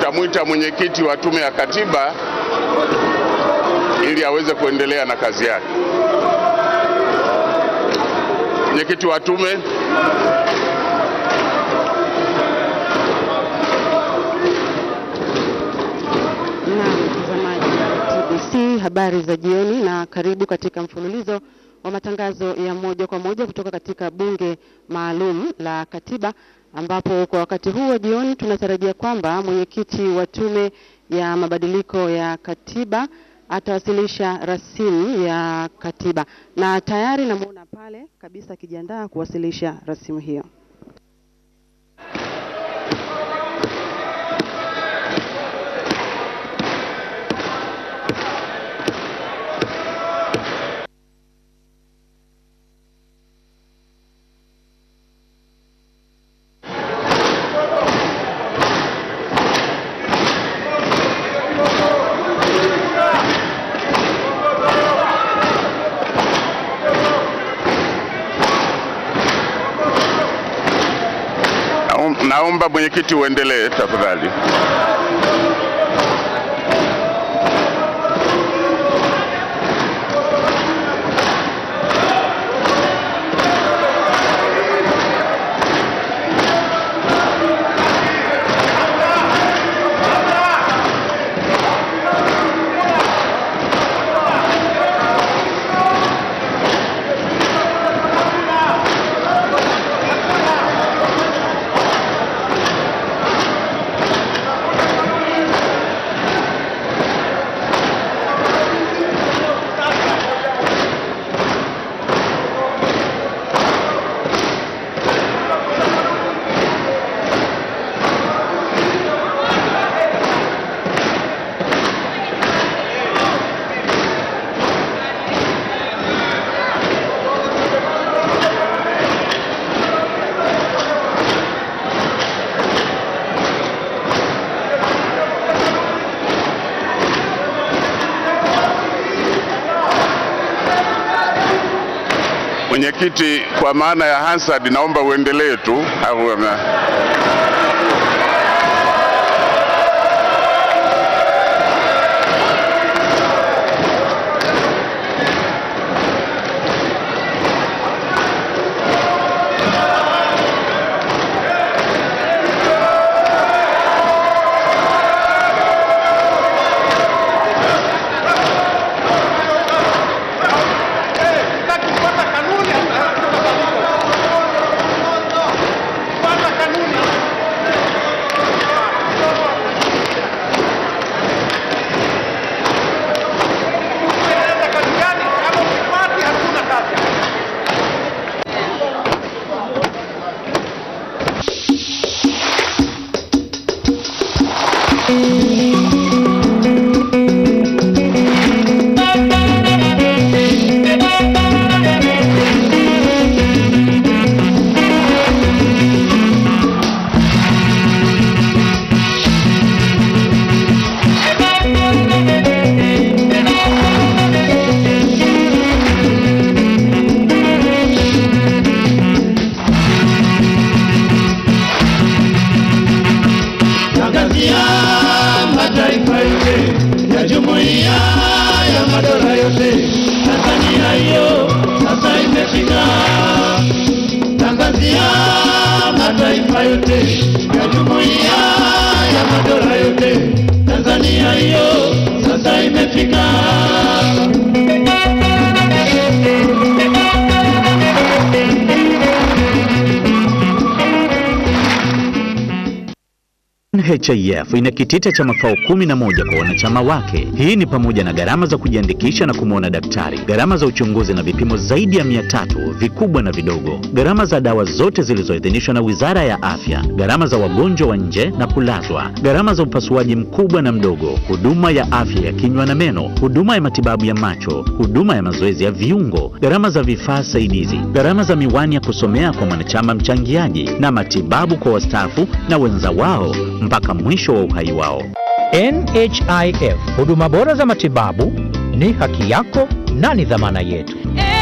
nitamwita mwenyekiti wa Tume ya Katiba ili aweze kuendelea na kazi yake. Mwenyekiti wa tume. Na mtazamaji wa TBC, habari za jioni na karibu katika mfululizo wa matangazo ya moja kwa moja kutoka katika bunge maalum la katiba, ambapo kwa wakati huu wa jioni tunatarajia kwamba mwenyekiti wa tume ya mabadiliko ya katiba atawasilisha rasimu ya katiba, na tayari namuona pale kabisa akijiandaa kuwasilisha rasimu hiyo. Naom- Naomba mwenyekiti uendelee tafadhali. Mwenyekiti, kwa maana ya Hansard, naomba uendelee tu au ama- Tangazia mataifa yote ya jumuiya ya madola yote, Tanzania hiyo sasa imefika. Tangazia mataifa yote ya jumuiya ya madola yote, Tanzania hiyo sasa imefika. NHIF ina kitita cha makao kumi na moja kwa wanachama wake. Hii ni pamoja na gharama za kujiandikisha na kumwona daktari, gharama za uchunguzi na vipimo zaidi ya mia tatu vikubwa na vidogo, gharama za dawa zote zilizoidhinishwa na Wizara ya Afya, gharama za wagonjwa wa nje na kulazwa, gharama za upasuaji mkubwa na mdogo, huduma ya afya ya kinywa na meno, huduma ya matibabu ya macho, huduma ya mazoezi ya viungo, gharama za vifaa saidizi, gharama za miwani ya kusomea kwa mwanachama mchangiaji na matibabu kwa wastaafu na wenza wao mpaka mwisho wa uhai wao. NHIF, huduma bora za matibabu ni haki yako na ni dhamana yetu. Eh,